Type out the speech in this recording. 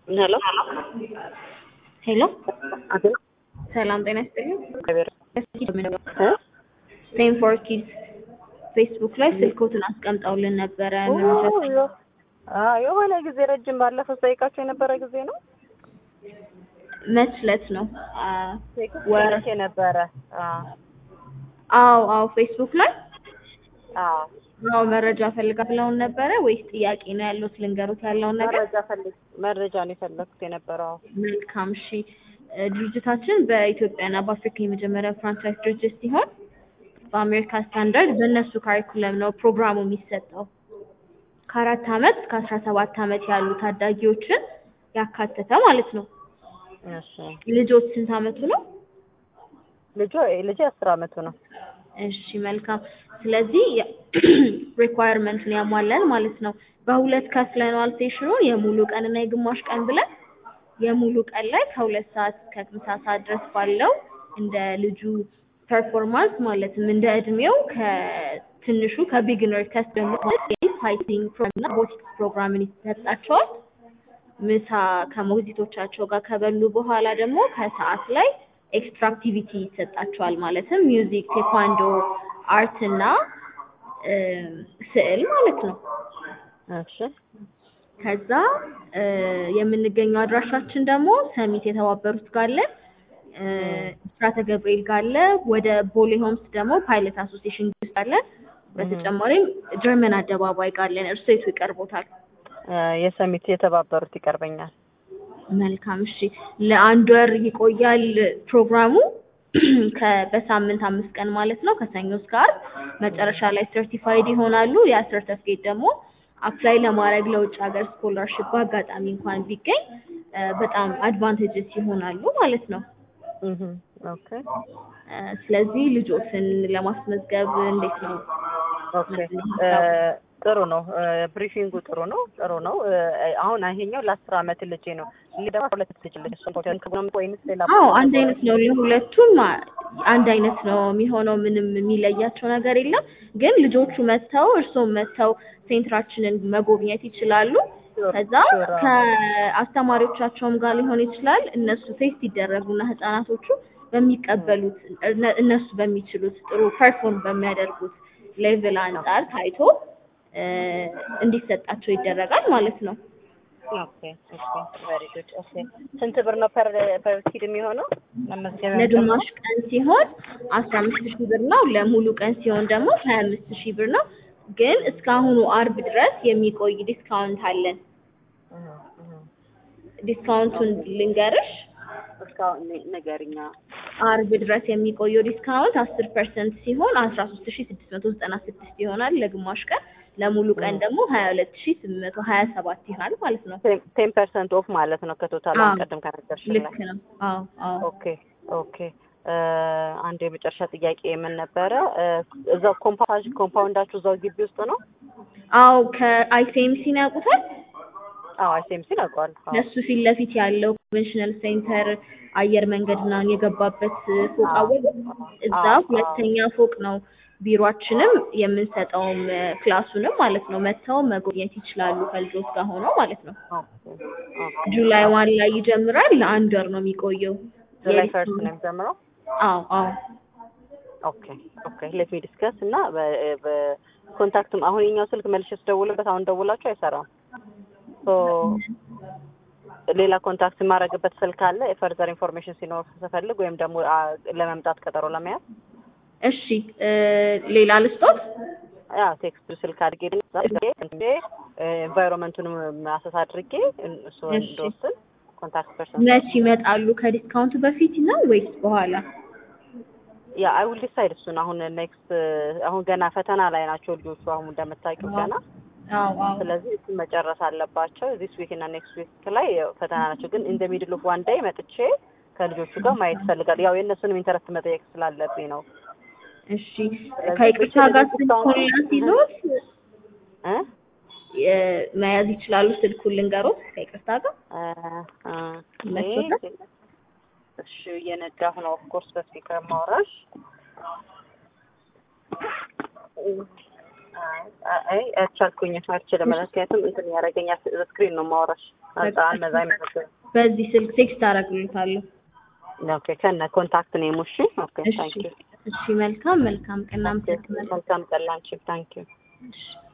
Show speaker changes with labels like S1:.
S1: ሄሎ
S2: ሄሎ
S1: አቤት
S2: ሰላም ጤና ይስጥልኝ።
S1: እ
S2: ሴም ፎር ኪድስ ፌስቡክ ላይ ስልኮትን አስቀምጠውልን ነበረ። መመቻቸት
S1: አዎ የሆነ ጊዜ ረጅም ባለፈው ጠይቃቸው የነበረ ጊዜ ነው
S2: መች ዕለት ነው? አ፣ ወር
S1: ወረሴ ነበረ። አዎ
S2: አዎ አዎ ፌስቡክ ላይ
S1: አዎ
S2: አዎ መረጃ ፈልጋ ብለውን ነበረ ወይስ ጥያቄ ነው ያሉት? ልንገሩት ያለውን ነገር
S1: መረጃ ፈልግ መረጃ ነው የፈለኩት የነበረው።
S2: መልካም እሺ። እ፣ ድርጅታችን በኢትዮጵያና በአፍሪካ የመጀመሪያ ፍራንቻይዝ ድርጅት ሲሆን በአሜሪካ ስታንዳርድ በእነሱ ካሪኩለም ነው ፕሮግራሙ የሚሰጠው። ከአራት አመት እስከ አስራ ሰባት አመት ያሉ ታዳጊዎችን ያካተተ ማለት ነው።
S1: እሺ
S2: ልጆች ስንት አመቱ ነው?
S1: ልጁ ልጅ አስር አመቱ ነው።
S2: እሺ መልካም። ስለዚህ ሪኳየርመንቱን ያሟላል ማለት ነው። በሁለት ከፍለነዋል ሴሽኑን የሙሉ ቀን እና የግማሽ ቀን ብለን የሙሉ ቀን ላይ ከሁለት ሰዓት እስከ ምሳ ሰዓት ድረስ ባለው እንደ ልጁ ፐርፎርማንስ ማለትም እንደ እድሜው ከትንሹ ከቢግነር ከስ ደግሞ ፋይቲንግ ፕሮግራም እና ቦቲክስ ፕሮግራምን ይሰጣቸዋል። ምሳ ከሞግዚቶቻቸው ጋር ከበሉ በኋላ ደግሞ ከሰዓት ላይ ኤክስትራ አክቲቪቲ ይሰጣቸዋል። ማለትም ሚውዚክ፣ ቴኳንዶ፣ አርት እና እ፣ ስዕል ማለት ነው።
S1: እሺ
S2: ከዛ እ፣ የምንገኘው አድራሻችን ደግሞ ሰሚት የተባበሩት ጋር አለ፣ እ፣ ብስራተ ገብርኤል ጋር አለ። ወደ ቦሌ ሆምስ ደግሞ ፓይለት አሶሲዬሽን ውስጥ አለ። በተጨማሪም ጀርመን አደባባይ ጋር አለን። እርሶ የቱ ይቀርቦታል?
S1: እ፣ የሰሚት የተባበሩት ይቀርበኛል።
S2: መልካም እሺ። ለአንድ ወር ይቆያል ፕሮግራሙ ከ- በሳምንት አምስት ቀን ማለት ነው ከሰኞ እስከ ዓርብ። መጨረሻ ላይ ሰርቲፋይድ ይሆናሉ። ያ ሰርተፍኬት ደግሞ አፕላይ ለማድረግ ለውጭ ሀገር ስኮላርሽፕ በአጋጣሚ እንኳን ቢገኝ እ፣ በጣም አድቫንቴጅስ ይሆናሉ ማለት ነው።
S1: እህ ኦኬ
S2: እ፣ ስለዚህ ልጆትን ለማስመዝገብ እንዴት ነው?
S1: ኦኬ እ፣ ጥሩ ነው። እ፣ ብሪፊንጉ ጥሩ ነው ጥሩ ነው። እ፣ አሁን ይሄኛው ለአስር አመት ልጄ ነው። ይሄ ደግሞ ሁለት ልጅ ልጅ እሱን ፖቴን ከቡና ወይንስ ሌላ
S2: አዎ አንድ አይነት ነው ለሁለቱም አ- አንድ አይነት ነው የሚሆነው። ምንም የሚለያቸው ነገር የለም። ግን ልጆቹ መጥተው እርስዎም መጥተው ሴንትራችንን መጎብኘት ይችላሉ። ከዛ ከአስተማሪዎቻቸውም ጋር ሊሆን ይችላል። እነሱ ቴስት ይደረጉና ህጻናቶቹ በሚቀበሉት እነ- እነሱ በሚችሉት ጥሩ ፐርፎርም በሚያደርጉት ሌቭል አንጻር ታይቶ እ፣ እንዲሰጣቸው ይደረጋል ማለት ነው።
S1: ኦኬ ኦኬ ቬሪ ጉድ ኦኬ ስንት ብር ነው ፐር ፐር ኪድ የሚሆነው መመዝገቢያ
S2: ለግማሽ ቀን ሲሆን አስራ አምስት ሺህ ብር ነው። ለሙሉ ቀን ሲሆን ደግሞ ሀያ አምስት ሺህ ብር ነው። ግን እስካሁኑ አርብ ድረስ የሚቆይ ዲስካውንት አለን።
S1: እህ እህ
S2: ዲስካውንቱን ልንገርሽ።
S1: እስካሁን ንገሪኛ
S2: አርብ ድረስ የሚቆየው ዲስካውንት አስር ፐርሰንት ሲሆን አስራ ሶስት ሺህ ስድስት መቶ ዘጠና ስድስት ይሆናል ለግማሽ ቀን። ለሙሉ ቀን ደግሞ ሀያ ሁለት ሺህ ስምንት መቶ ሀያ ሰባት ይሆናል ማለት ነው።
S1: ቴን ፐርሰንት ኦፍ ማለት ነው ከቶታል
S2: አዎ።
S1: ቀደም ከነገርሽን
S2: ልክ
S1: ላይ
S2: ነው። አዎ አዎ።
S1: ኦኬ ኦኬ እ፣ አንድ የመጨረሻ ጥያቄ የምን ነበረ እ፣ እዛው ኮምፓውንድ ኮምፓውንዳችሁ እዛው ግቢ ውስጥ ነው
S2: አዎ ከአይሲኤምሲን ያውቁታል?
S1: አዎ አይሴምሲን አውቀዋል አዎ
S2: እነሱ ፊት ለፊት ያለው ኮንቬንሽናል ሴንተር አየር መንገድ ምናምን የገባበት ፎቅ አወቅ እዛ
S1: አዎ፣
S2: ሁለተኛ ፎቅ ነው ቢሮአችንም የምንሰጠውም እ፣ ክላሱንም ማለት ነው። መጥተው መጎብኘት ይችላሉ ከልጆች ጋር ሆነው ማለት ነው።
S1: ኦኬ ኦኬ
S2: ጁላይ ዋን ላይ ይጀምራል። ለአንድ ወር ነው የሚቆየው።
S1: ጁላይ
S2: የዲስ-
S1: ፈርስት ነው የሚጀምረው
S2: አዎ አዎ
S1: ኦኬ ኦኬ ሌት ሚ ዲስከስ እና በኮንታክትም አሁን የኛው ስልክ መልሼ ስደውልበት አሁን ደውላችሁ አይሰራም ሶ ሌላ ኮንታክት የማደርግበት ስልክ አለ የፈርዘር ኢንፎርሜሽን ሲኖር ስፈልግ ወይም ደግሞ አ፣ ለመምጣት ቀጠሮ ለመያዝ
S2: እሺ እ፣ ሌላ ልስጦት?
S1: ያ ቴክስት ስልክ አድርጌ ኤንቫይሮንመንቱንም ማሰስ አድርጌ እሱ
S2: እሺ።
S1: እንደወስን ኮንታክት ፐርሰን
S2: መች ይመጣሉ? ከዲስካውንቱ በፊት ነው ወይስ በኋላ?
S1: ያ አይ ዊል ዲሳይድ እሱን አሁን ኔክስት አሁን ገና ፈተና ላይ ናቸው ልጆቹ አሁን እንደምታውቂው ገና
S2: አዎ አዎ
S1: ስለዚህ እሱን መጨረስ አለባቸው ዚስ ዊክ እና ኔክስት ዊክ ላይ ያው ፈተና ናቸው ግን ኢን ዘ ሚድል ኦፍ ዋን ዴይ መጥቼ ከልጆቹ ጋር ማየት እፈልጋለሁ ያው የእነሱንም ኢንተረስት መጠየቅ ስላለብኝ ነው
S2: እሺ ከይቅርታ ጋር ስልኩን ላስይዞት
S1: እ
S2: እ፣ መያዝ ይችላሉ። ስልኩን ልንገሮት ከይቅርታ ጋር
S1: እ፣ እ፣
S2: ይመችዎታል?
S1: እሺ እየነዳሁ ነው ኦፍ ኮርስ በስፒከር ማውራሽ አይ አልቻልኩኝም፣ አልችልም። ምክንያቱም እንትን ያደረገኛል ስክሪን ነው የማወራሽ። አልመዛ አይመሰግንም።
S2: በዚህ ስልክ ቴክስት አደርግልታለሁ።
S1: ኦኬ ከነ ኮንታክት ኔም እሺ። ኦኬ
S2: እሺ
S1: ታንክ ዩ
S2: እሺ፣ መልካም መልካም ቀን። አመሰግናለሁ።
S1: መልካም ቀን ላንቺ። ታንክ ዩ
S2: እሺ